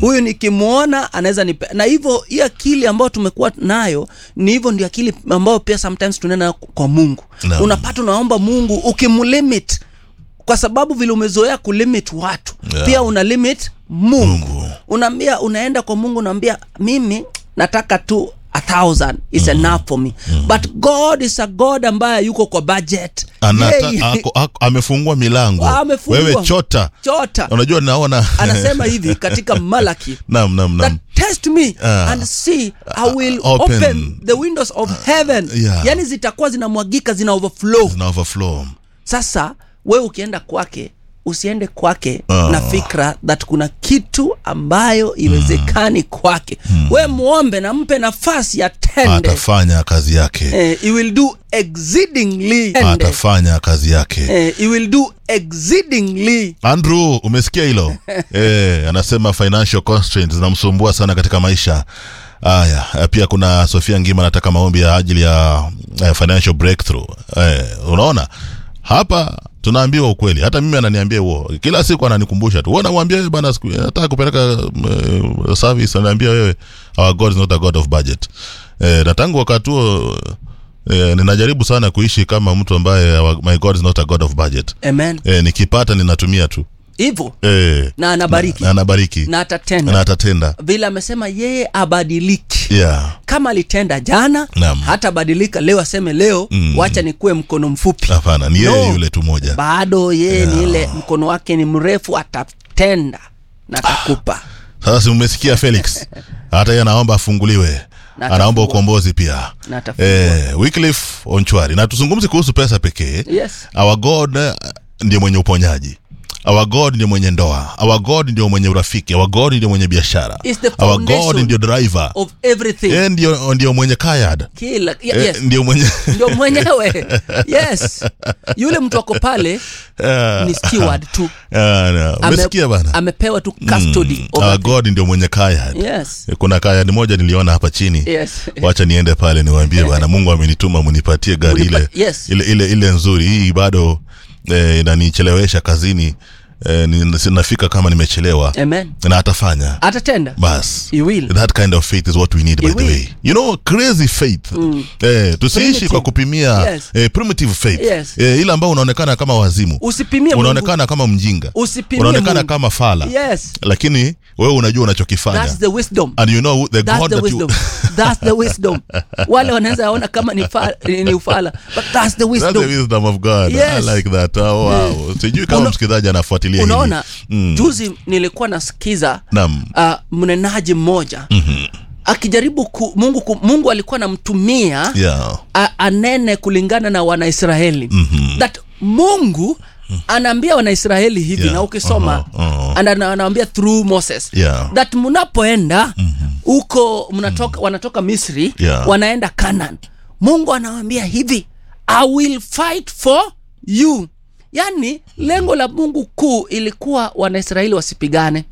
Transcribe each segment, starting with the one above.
huyu nikimwona anaweza nipe na hivyo hii akili ambayo tumekuwa nayo ni hivyo ndio akili ambayo pia sometimes tunaenda nayo kwa mungu Naam. unapata unaomba mungu ukimlimit kwa sababu vile umezoea kulimit watu Yeah. pia una limit mungu, Mungu. unaambia unaenda kwa mungu unaambia mimi nataka tu a thousand is enough for me but god is a god ambaye yuko kwa budget Anata, Yeye- ako, ako, amefungua milango Amefungua. wewe chota chota unajua naona anasema hivi katika malaki nam nam that nam test me Ah. and see i will open. open, the windows of heaven Yeah. yani zitakuwa zinamwagika zina overflow zina overflow sasa wewe ukienda kwake usiende kwake Ah. na fikra that kuna kitu ambayo iwezekani kwake we muombe na mpe nafasi atende atafanya kazi yake eh, he will do exceedingly atafanya kazi yake eh, he will do exceedingly andrew umesikia hilo eh, anasema financial constraints zinamsumbua sana katika maisha haya eh, pia kuna sofia ngima anataka maombi ya ajili ya eh, financial breakthrough eh, unaona hapa tunaambiwa ukweli hata mimi ananiambia huo kila siku ananikumbusha tu wewe namwambia wewe bana siku nataka kupeleka uh, service ananiambia wewe our god is not a god of budget eh, na tangu wakati huo eh, ninajaribu sana kuishi kama mtu ambaye our, my god is not a god of budget amen eh, nikipata ninatumia tu hivyo eh, na anabariki na anabariki na atatenda na atatenda vile amesema yeye abadiliki yeah. kama alitenda jana Naam. hatabadilika leo aseme leo Mm. wacha nikuwe mkono mfupi hapana ni yeye No. yule tu moja bado yeye ni ile mkono wake ni mrefu atatenda na atakupa sasa si umesikia felix hata yeye anaomba afunguliwe Na anaomba atafungua. ukombozi pia na atafungua eh, Wycliffe onchwari na tuzungumzi kuhusu pesa pekee yes our god eh, ndiye mwenye uponyaji our god ndiye mwenye ndoa our god ndio mwenye urafiki our god ndio mwenye biashara Is the our god foundation ndio driver of everything yeye ndio, ndio mwenye kayad kila ye- Eh, yes ndio mwenye ndio mwenyewe yes yule mtu ako pale Ah, ni steward tu ah, na, Ame- umesikia bana amepewa tu custody Mm, over our the- god ndio mwenye kayad yes kuna kayad moja niliona hapa chini yes wacha niende pale niwaambie bwana mungu amenituma munipatie gari Munipa- ile, yes. ile ile ile nzuri hii bado eh, inanichelewesha kazini eh, ni- nafika kama nimechelewa amen na atafanya atatenda bas he will that kind of faith is what we need by He the will. way you know crazy faith eh, tusiishi Primitive. kwa kupimia Yes. eh, primitive faith Yes. eh, ile ambao unaonekana kama wazimu usipimie Mungu. unaonekana kama mjinga Usipimie unaonekana Mungu. kama fala yes lakini wewe unajua unachokifanya that's the wisdom and you know the that's god the that you, wisdom that's the wisdom wale wanaweza ona kama ni, fa, ni ufala but that's the That's the wisdom wisdom of God. Yes. I like that. Oh, wow. Sijui kama Una- msikilizaji anafuatilia hili. unaona Mm. juzi nilikuwa nasikiza Naam. uh, mnenaji mmoja mm-hmm. akijaribu ku, mungu, ku, mungu alikuwa anamtumia Yeah. a, anene kulingana na wanaisraeli Mhm. that mungu anaambia wanaisraeli hivi Yeah. na ukisoma Uh-huh, uh-huh. and ana- anaambia through moses Yeah. that mnapoenda huko mnatoka wanatoka misri Yeah. wanaenda canaan mungu anawambia hivi i will fight for you yaani lengo la mungu kuu ilikuwa wanaisraeli wasipigane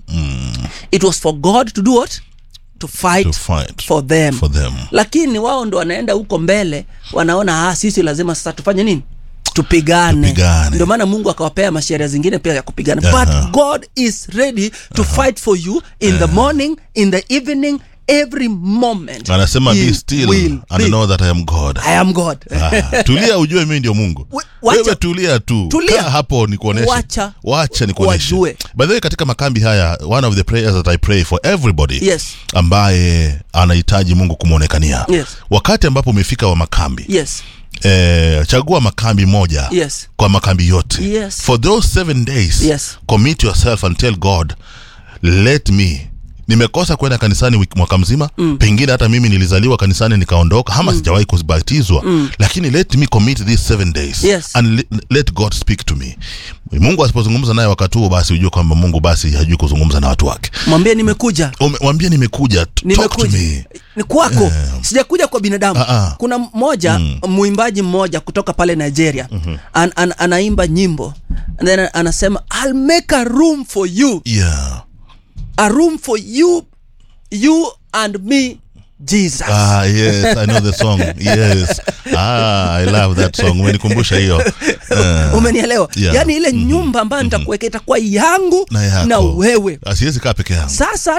it was for god to do what to fight, To fight for them for them. lakini wao ndo wanaenda huko mbele wanaona ah, sisi lazima sasa tufanye nini tupigane Tupigane. ndio maana mungu akawapea masheria zingine pia ya kupigana Aha. but god is ready to fight for you in the morning in the evening every moment Anasema He be still will and be. know that I am God. I am god Ah, tulia ujue mimi ndio mungu We- wacha- wewe tulia tu Tulia. Kaa hapo nikuoneshe Wacha- wacha nikuoneshe wajue. by the way katika makambi haya one of the prayers that i pray for everybody Yes. ambaye anahitaji mungu kumwonekania Yes. wakati ambapo umefika wa makambi yes eh, chagua makambi moja Yes. kwa makambi yote Yes. for those seven days Yes. commit yourself and tell god let me nimekosa kwenda kanisani wiki mwaka mzima mm. pengine hata mimi nilizaliwa kanisani nikaondoka ama mm. sijawahi kubatizwa mm. lakini let me commit these seven days Yes. and let, let god speak to me mungu asipozungumza naye wakati huo basi ujue kwamba mungu basi hajui kuzungumza na watu wake mwambie nimekuja Ume- mwambie nimekuja t- talk to nimekuja me ni kwako sijakuja kwa binadamu Ah, ah. kuna mmoja mwimbaji mmoja kutoka pale nigeria an, an, anaimba nyimbo and then anasema I'll make a room for you yeah a room for you you and me jesus Ah, yes, I know the song. Yes. Ah, I love that song. Umenikumbusha hiyo. Ah, umenielewa Yeah. yaani ile nyumba ambayo nitakuweka itakuwa yangu na yako. na wewe Asiwezi kaa peke yangu. sasa